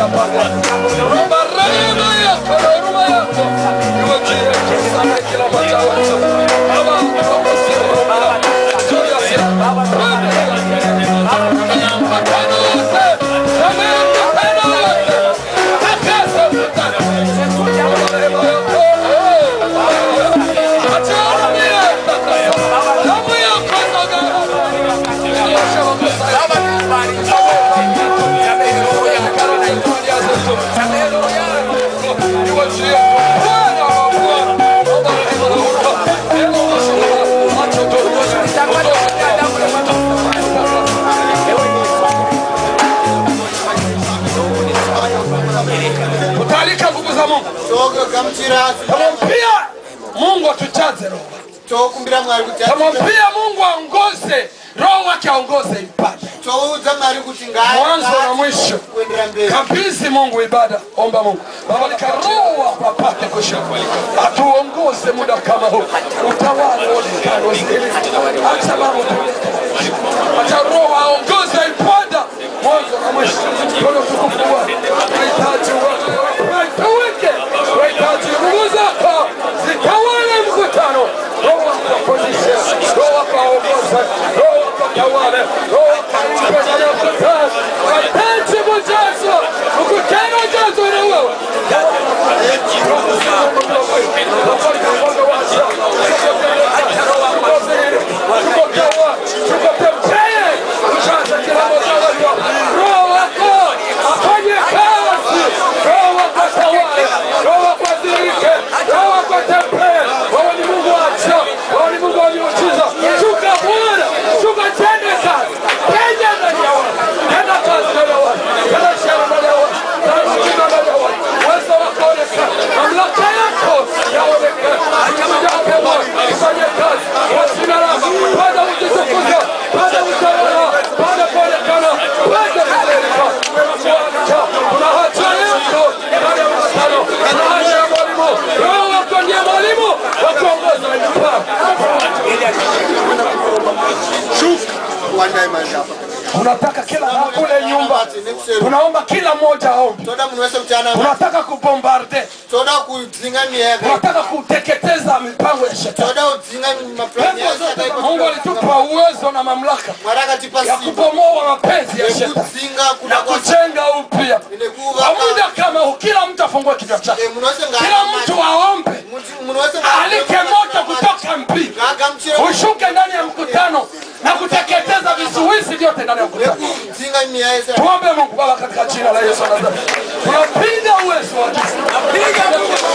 Baba. Rumba rehema yako na huruma yako iwe juu yetu sana kila mmoja wetu. Baba, tuongoze Baba. Juu ya sisi. Mapendo yote. Samehe mapendo yote. Takasa mapendo. Rehema yako. Acha huruma yako. Damu yako Baba. Nyosha makosa yetu. Kutalika nguvu za Mungu. togagamukira Tamwambia Mungu atujaze roho. tokumbira mwari kuti Tamwambia Mungu aongoze roho wake aongoze ibada. toudza mwari kuti Mwanzo na mwisho. kuendera mberi Kabisi Mungu ibada, omba Mungu babalika roho wako apate kushika, atuongoze muda kama huu, utawala onekano zili, acha mambo tulete, acha roho aongoze ibada mwanzo na mwisho. Kuna utukufu wako, tunahitaji wako, tuweke, tunahitaji nguvu zako zitawale mkutano, roho wako aponyeshe, roho wako aongoze, roho wako atawale, roho wako aipe ndani ya mkutano, mahitaji mjazo, mkutano ujazwe na wewe. Roho wako afanye kazi, Roho wako atawale, Roho wako adhihirike, Roho wako atembee. Wewe ni Mungu wa ajabu, wewe ni Mungu wa miujiza. Shuka Bwana, shuka tende kazi, tenda ndani ya watu, tenda kazi ndani ya watu, tenda ishara ndani ya watu, tenda matendo ndani ya watu. Uwezo wako onekana, mamlaka yako yaonekane. Kuja kwake Bwana, ufanye kazi kwa jina lako. Bwana utukuze, Bwana utawala, Bwana kuonekana, Bwana kudhihirika. Bwana, kuna haja yako ndani ya mkutano, kuna haja ya mwalimu. Roho wako ndiye mwalimu wa kuongoza ibada. wandai mari apa Tunataka kila na kule nyumba, tunaomba kila mmoja aombe. toda munhu wese kuti ana Tunataka kubombarde, toda kudzinga mweya yaka tunataka kuteketeza mipango ya shetani. toda kudzinga mapurani Pepo zote Mungu alitupa uwezo na mamlaka mwari akatipa ya simba kubomoa mapenzi ya shetani nekudzinga na kuda kwake kujenga upya. Kwa nekuvaka muda kama huu, kila mtu afungue kinywa chake, munhu wese kila mtu aombe, munhu wese alike moto kutoka mbingu ngaagamuchire ushuke ndani ya mkutano na kuteketeza vizuizi vyote ndani ya mkutano. nekudzinga mweya yese Tuombe Mungu Baba, katika jina la Yesu wa Nazareti, tunapinga uwezo wa giza,